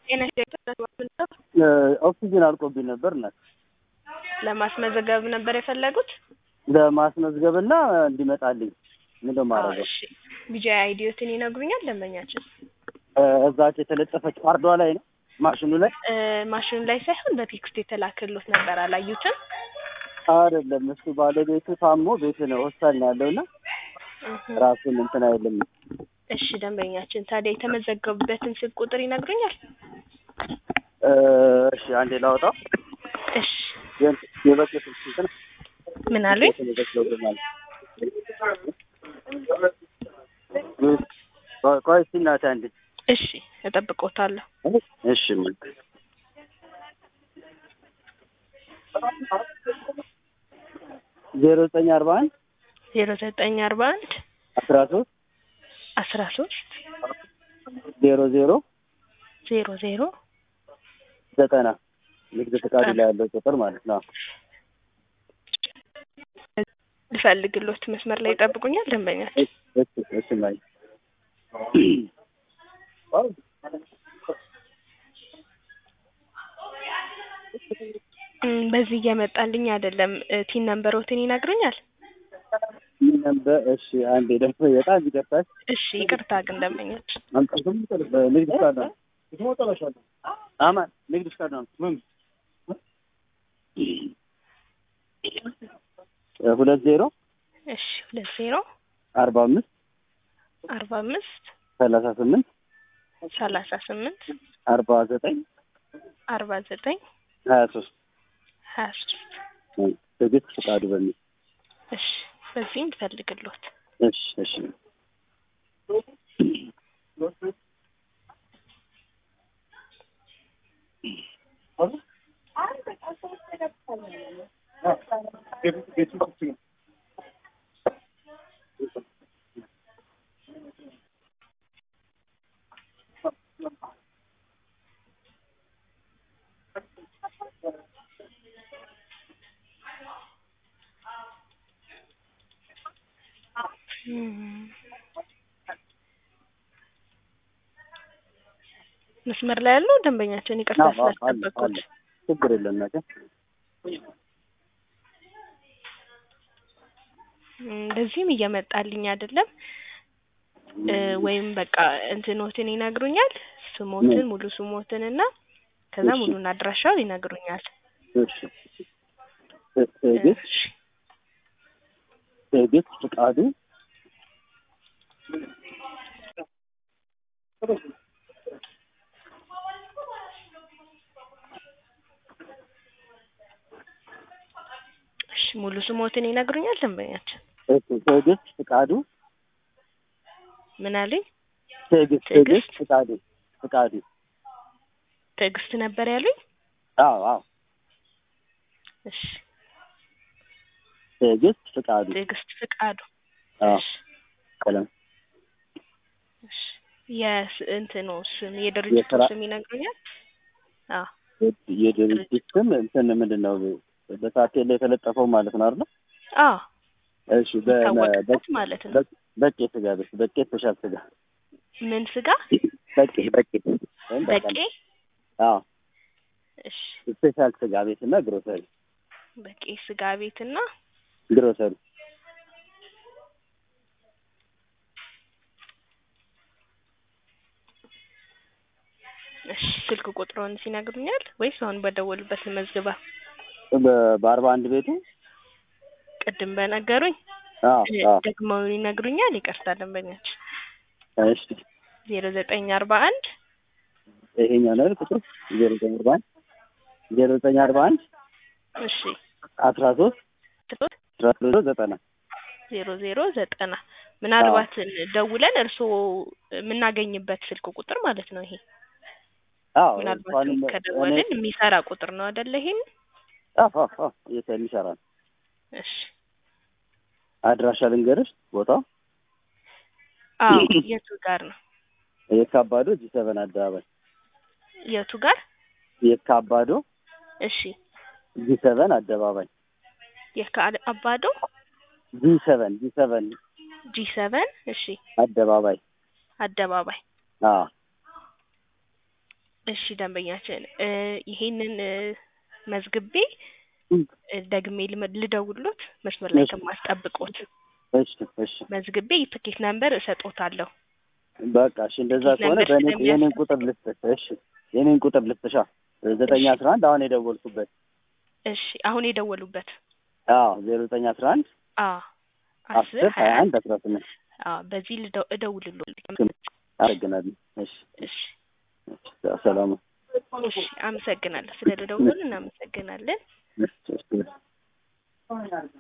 ጤና ኦክሲጅን አልቆብኝ ነበር እና ለማስመዘገብ ነበር የፈለጉት? ለማስመዝገብና እንዲመጣልኝ ምንድን ነው ማድረገው? እሺ ቢጂአይ አይዲዮትን ይነግሩኛል ደንበኛችን? እዛች የተለጠፈች ካርዷ ላይ ነው ማሽኑ ላይ እ ማሽኑ ላይ ሳይሆን በቴክስት የተላከሎት ነበር አላዩትም? አይደለም እሱ ባለቤቱ ታሞ ቤት ነው ሆስፒታል ነው ያለውና እህ ራሱን እንትን አይልም። እሺ ደንበኛችን ታዲያ የተመዘገቡበትን ስልክ ቁጥር ይነግሩኛል? እ እሺ አንዴ ላውጣው። እሺ የእንትን- የበፊት ስንት ነው? ምን አሉኝ? የተመዘገበው ቆይ ቆይ እስኪ እናቴ አንዴ እሺ እጠብቅዎታለሁ። እሺ ምን ዜሮ ዘጠኝ አርባ አንድ ዜሮ ዘጠኝ አርባ አንድ አስራ ሶስት አስራ ሶስት ዜሮ ዜሮ ዜሮ ዜሮ ዘጠና ንግድ ፈቃዱ ላይ ያለው ቁጥር ማለት ነው። ልፈልግሎት መስመር ላይ ይጠብቁኛል ደንበኛችን። እሺ እሺ ማይ እም፣ በዚህ እየመጣልኝ አይደለም። እ ቲን ነምበሮትን ይነግሩኛል? ምን ነበር? እሺ አንዴ ደግሞ በጣም ይቅርታል። እሺ ይቅርታ ግን ደንበኛችን አምጣቱም ንግድ ፈቃድ ነው። አማን ንግድ ፈቃድ ነው። ምን ሁለት ዜሮ እሺ ሁለት ዜሮ አርባ አምስት አርባ አምስት ሰላሳ ስምንት ሰላሳ ስምንት አርባ ዘጠኝ አርባ ዘጠኝ ሀያ ሶስት ሀያ ሶስት ትዕግስት ፈቃዱ በሚል እሺ በዚህም ልፈልግሎት። እሺ እሺ እም፣ መስመር ላይ ያለው ደንበኛችን ይቅርታ አዎ፣ አዎ፣ አለ ስላስጠበቅኩት። አለ ችግር የለም ነገ እም፣ በዚህም እየመጣልኝ አይደለም እ ወይም በቃ እንትኖትን ይነግሩኛል ስሞትን ሙሉ ስሞትን እና ከዛ እሺ። ሙሉን አድራሻውን ይነግሩኛል። እሺ ትዕግስት እሺ ትዕግስት ፈቃዱ እሺ ሙሉ ስሞትን ይነግሩኛል ደንበኛችን? እሺ ትዕግስት ፈቃዱ ምን አለኝ? ትዕግስት ትዕግስት? ትዕግስት ፈቃዱ ፈቃዱ ትዕግስት ነበር ያሉኝ? አዎ አዎ እሺ ትዕግስት ፈቃዱ ትዕግስት ፍቃዱ። አዎ እሺ ቀለም እሺ የስ እንትኑ ስም የድርጅቱ የስራ- ስም ይነግሩኛል? አዎ የድርጅት ስም እንትን ምንድን ነው በሳቴል ላይ የተለጠፈው ማለት ነው አይደል? አዎ እሺ በ- ይታወቅበት በ- ማለት ነው። በ- በቄ ስጋ ቤት በቄ ስፔሻል ስጋ ምን ስጋ? በቄ በቄ ወይም በቄ? በቀል አዎ እሺ ስፔሻል ስጋ ቤት እና ግሮሰሪ በቄ ስጋ ቤትና ግሮሰሪ እሺ ስልክ ቁጥሩን ሲነግሩኛል ወይስ አሁን በደወሉበት ልመዝግባ? በ- በአርባ አንድ ቤቱ ቅድም በነገሩኝ አዎ እ አዎ ደግመው ይነግሩኛል? ይቅርታ ደንበኛችን እሺ ዜሮ ዘጠኝ አርባ አንድ ይሄኛው ነው አይደል ቁጥሩ ዜሮ ዘጠኝ አርባ አንድ ዜሮ ዘጠኝ አርባ አንድ እሺ አስራ ሶስት ትቶት አስራ ሶስት ዘጠና ዜሮ ዜሮ ዘጠና ምናልባት ደውለን እርስዎ የምናገኝበት ስልክ ቁጥር ማለት ነው ይሄ አዎ ምናልባት እንኳንም ከደወልን የሚሰራ ቁጥር ነው አይደለ? ይሄን አዎ አዎ አዎ የት የሚሰራ ነው እሺ አድራሻ ልንገርሽ ቦታው አዎ የቱ ጋር ነው? የካባዶ ጂ ሰቨን አደባባይ የቱ ጋር? የካባዶ እሺ ጂ ሰቨን አደባባይ የከአባዶ ጂ ሰቨን ጂ ሰቨን ጂ ሰቨን እሺ አደባባይ አደባባይ አዎ እሺ ደንበኛችን እ ይሄንን እ መዝግቤ እም፣ እ ደግሜ ልመ- ልደውልሎት መስመር ላይ እሺ ከማስጠብቆት እሺ እሺ መዝግቤ የትኬት ነምበር እሰጦታለሁ። በቃ እሺ እንደዛ ትኬት ከሆነ ነምበር በእኔ ስለሚያስ- የኔን ቁጥር ልስጥሽ። እሺ የኔን ቁጥር ልስጥሻ ዘጠኝ እሺ አስራ አንድ አሁን የደወልኩበት እሺ አሁን የደወሉበት አዎ ዜሮ ዘጠኝ አስራ አንድ አ አስር አስር ሀያ ሀያ አንድ አንድ አስራ ስምንት አ በዚህ ልደው እደውልልዎት። አመሰግናለሁ። እሺ እሺ እሺ ሰላም እሺ አመሰግናለሁ። ስለ ደውሉልን እናመሰግናለን። እሺ እሺ